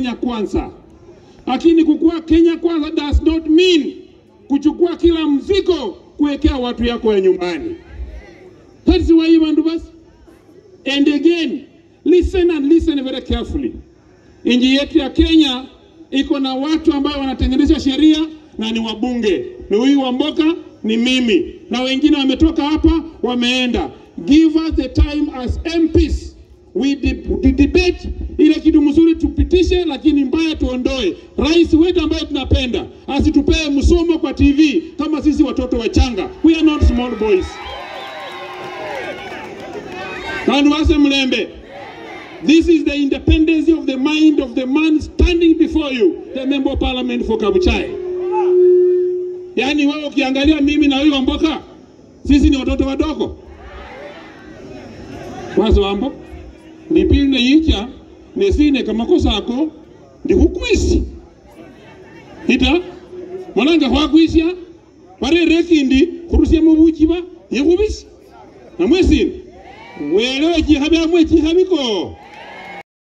Kenya kwanza, lakini kukuwa Kenya kwanza does not mean kuchukua kila mzigo kuwekea watu yako ya nyumbani. That's why bantu basi. And again, listen and listen very carefully. Nchi yetu ya Kenya iko na watu ambao wanatengeneza sheria na ni wabunge, ni huyu Wamboka, ni mimi na wengine wametoka hapa wameenda. Give us the time as MPs we de de debate ile kitu mzuri tupitishe, lakini mbaya tuondoe. Rais wetu ambaye tunapenda asitupee msomo kwa TV kama sisi watoto wachanga. We are not small boys. Kandu wase mlembe. This is the independence of the mind of the man standing before you, the member of parliament for Kabuchai. Yaani wewe ukiangalia mimi na wewe Wamboka, sisi ni watoto wadogo. Wazo wambo nipinde yicha nesine kamakosa ako ndikukwisi ita mwananga khwakwisya warere kindi khurusia mubuchiba yekhubisi namwesine welewe chikhabi amwe chikhabiko